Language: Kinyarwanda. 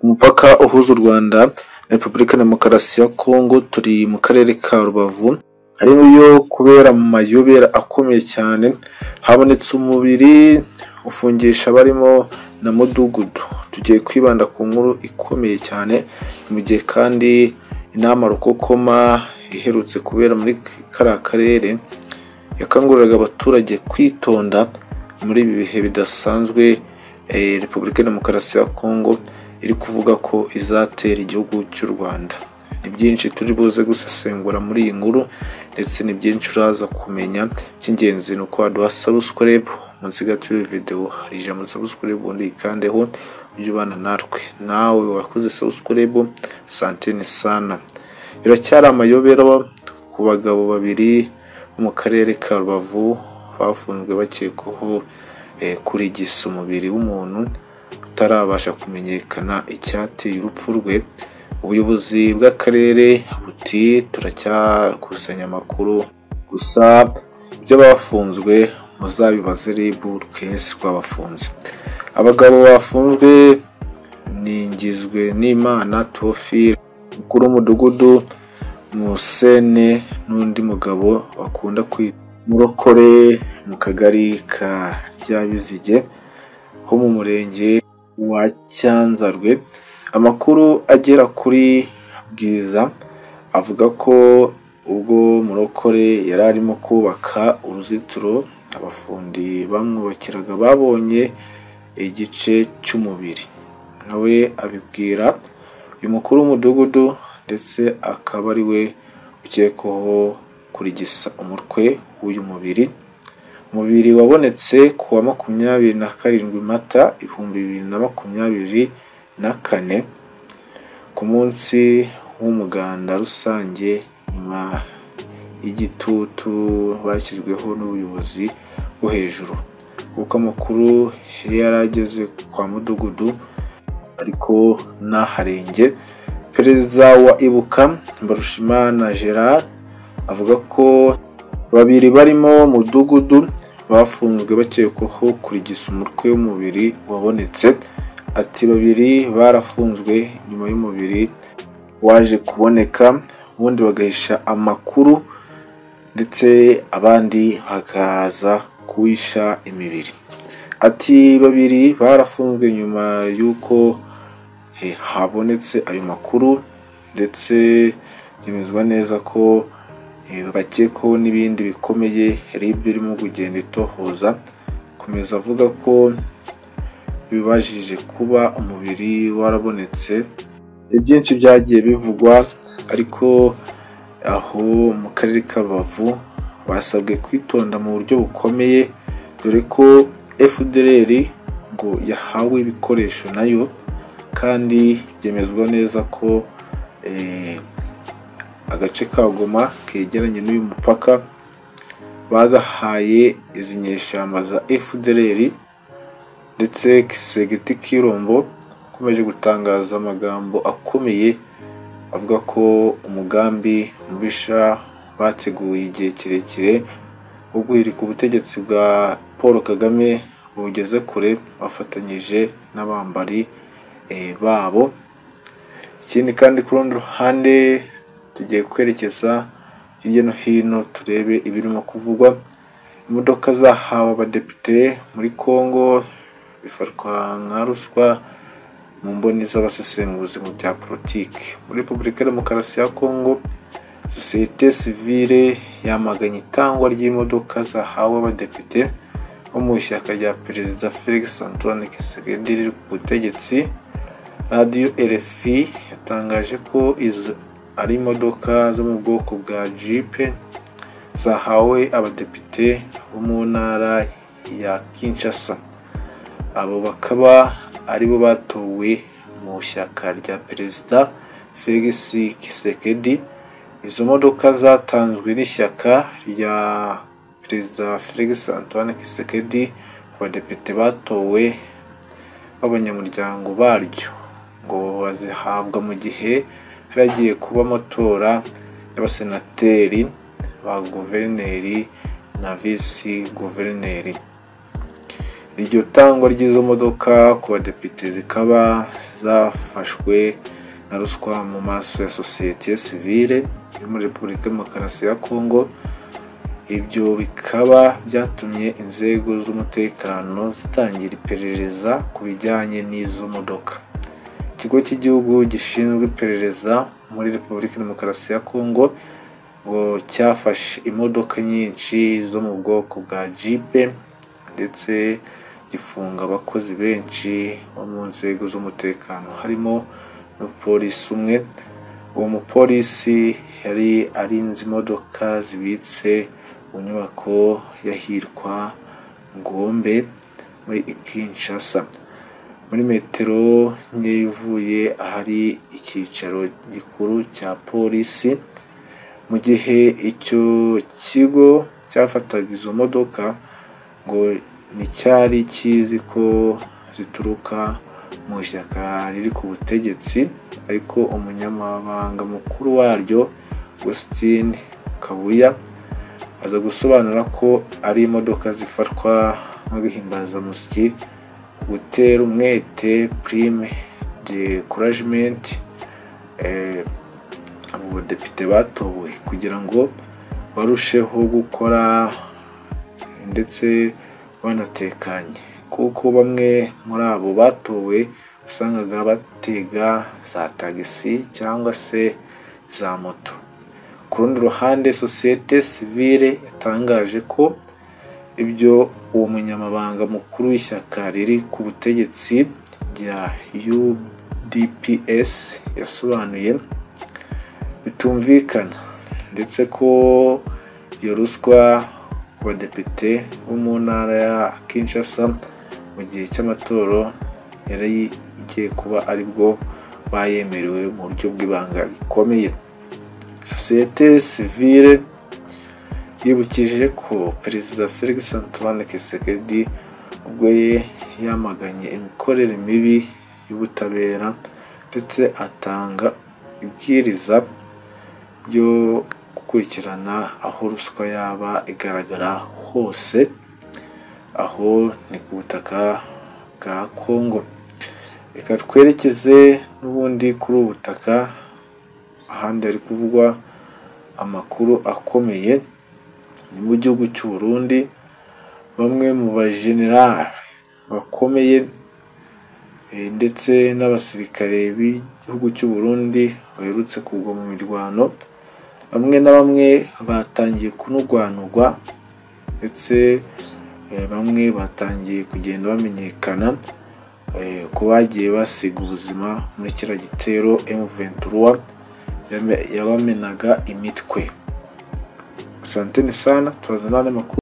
Umupaka uhuza u Rwanda na Repubulika ya Demokarasi ya Kongo turi mu karere ka Rubavu, ariyo kubera mu mayobera akomeye cyane habonetse umubiri ufungisha barimo na mudugudu, tugiye kwibanda ku nkuru ikomeye cyane, mu gihe kandi inama rukokoma iherutse kubera muri kariya karere yakanguriraga abaturage kwitonda muri ibi bihe bidasanzwe Repubulika ya Demokarasi ya Kongo iri kuvuga ko izatera igihugu cy'u Rwanda. Ni byinshi turi buze gusesengura muri iyi nkuru ndetse ni byinshi uraza kumenya, icy'ingenzi ni uko waduha subscribe munsi gato y'iyi videwo hari ijambo subscribe ubundi uyikandeho ujye ubana natwe, nawe wakoze subscribe santeni sana. Biracyari amayobera ku bagabo babiri bo mu karere ka Rubavu bafunzwe bakekwaho kurigisa umubiri w'umuntu utarabasha kumenyekana icyateye urupfu rwe, ubuyobozi bw'akarere buti turacyakusanya amakuru gusa iby'abafunzwe muzabibaze RIB twese twabafunze. Abagabo bafunzwe ni Ngizwenimana Théophile umukuru w'umudugudu Musene n'undi mugabo bakunda kwita murokore mu kagari ka Ryabizige ho mu murenge wa Cyanzarwe. Amakuru agera kuri Bwiza avuga ko ubwo murokore yari arimo kubaka uruzitiro abafundi bamwubakiraga babonye igice cy'umubiri, nawe abibwira uyu mukuru w'umudugudu ndetse akaba ari we ukekwaho kurigisa umutwe w'uyu mubiri. Umubiri wabonetse ku wa makumyabiri na karindwi Mata ibihumbi bibiri na makumyabiri na kane ku munsi w'umuganda rusange nyuma y'igitutu bashyizweho n'ubuyobozi bwo hejuru, kuko amakuru yari yarageze kwa mudugudu ariko ntaharenge. Perezida wa Ibuka Mbarushimana Gerard avuga ko babiri barimo mudugudu bafunzwe bakekwaho kurigisa umutwe w'umubiri wabonetse, ati babiri barafunzwe nyuma y'umubiri waje kuboneka, ubundi bagahisha amakuru ndetse abandi bakaza kuwisha imibiri. Ati babiri barafunzwe nyuma y'uko habonetse ayo makuru ndetse byemezwa neza ko bakekwaho n'ibindi bikomeye RIB irimo kugenda itohoza, akomeza avuga ko bibajije kuba umubiri warabonetse, ibyinshi byagiye bivugwa ariko aho mu karere ka Rubavu basabwe kwitonda mu buryo bukomeye, dore ko FDLR ngo yahawe ibikoresho nayo kandi byemezwa neza ko agace ka Goma kegeranye n'uyu mupaka bagahaye izi nyeshyamba za FDLR ndetse segiti Kirombo ukomeje gutangaza amagambo akomeye avuga ko umugambi mubisha bateguye igihe kirekire wo guhirika ubutegetsi bwa Paul Kagame bugeze kure bafatanyije n'abambari babo. Ikindi kandi ku rundi ruhande tugiye kwerekeza hirya no hino turebe ibirimo kuvugwa, imodoka zahawe abadepite muri Congo bifatwa nka ruswa mu mboni z'abasesenguzi mu bya politiki. Muri Repubulika ya Demokarasi ya Congo sosiyete sivile yamaganye itangwa ry'imodoka zahawe abadepite bo mu ishyaka rya Perezida Felix Antoine Tshisekedi riri ku butegetsi. Radiyo RFI yatangaje ko izo ari imodoka zo mu bwoko bwa jipe zahawe abadepite bo mu ntara ya Kinshasa, abo bakaba aribo batowe mu ishyaka rya Perezida Felix Tshisekedi. Izo modoka zatanzwe n'ishyaka rya Perezida Felix Antoine Tshisekedi, abadepite batowe b'abanyamuryango baryo ngo bazihabwa mu gihe hari hagiye kuba amatora y'abasenateri, ba guverineri na visi guverineri. iryo tangwa ry'izo modoka ku badepite zikaba zafashwe na ruswa mu maso ya sosiyete sivile yo muri repubulika ya demokarasi ya kongo ibyo bikaba byatumye inzego z'umutekano zitangira iperereza ku bijyanye n'izo modoka ikigo cy'igihugu gishinzwe iperereza muri repubulika ya demokarasi ya kongo ngo cyafashe imodoka nyinshi zo mu bwoko bwa jipe ndetse gifunga abakozi benshi bo mu nzego z'umutekano harimo n'umupolisi umwe uwo mupolisi yari arinze imodoka zibitse mu nyubako y'ahitwa ngombe muri Kinshasa muri metero nke ivuye ahari icyicaro gikuru cya polisi mu gihe icyo kigo cyafataga izo modoka ngo nticyari kizi ko zituruka mu ishyaka riri ku butegetsi ariko umunyamabanga mukuru waryo Augustin Kabuya aza gusobanura ko ari imodoka zifatwa nk'abihimbazamusyi gutera umwete prime de couragement abo badepite batowe kugira ngo barusheho gukora ndetse banatekanye kuko bamwe muri abo batowe wasangaga batega za tagisi cyangwa se za moto ku rundi ruhande sosiyete sivile yatangaje ko ibyo uwo munyamabanga mukuru w'ishyaka riri ku butegetsi rya UDPS yasobanuye bitumvikana ndetse ko iyo ruswa ku badepite bo mu ntara ya Kinshasa mu gihe cy'amatoro yari igiye kuba aribwo bayemerewe mu buryo bw'ibanga rikomeye sosiyete sivile yibukije ko perezida felix antoine kisekedi ubwo ye yamaganye imikorere mibi y'ubutabera ndetse atanga ibwiriza ryo gukurikirana aho ruswa yaba igaragara hose aho ni ku butaka bwa kongo reka twerekeze n'ubundi kuri ubu butaka ahandi hari kuvugwa amakuru akomeye ni mu gihugu cy'u Burundi bamwe mu bajenerali bakomeye ndetse n'abasirikare b'igihugu cy'u Burundi baherutse kugwa mu mirwano bamwe na bamwe batangiye kunurwanurwa ndetse bamwe batangiye kugenda bamenyekana ko bagiye basiga ubuzima muri kiriya gitero M23 yabamenaga imitwe asanteni sana turazana n'amakuru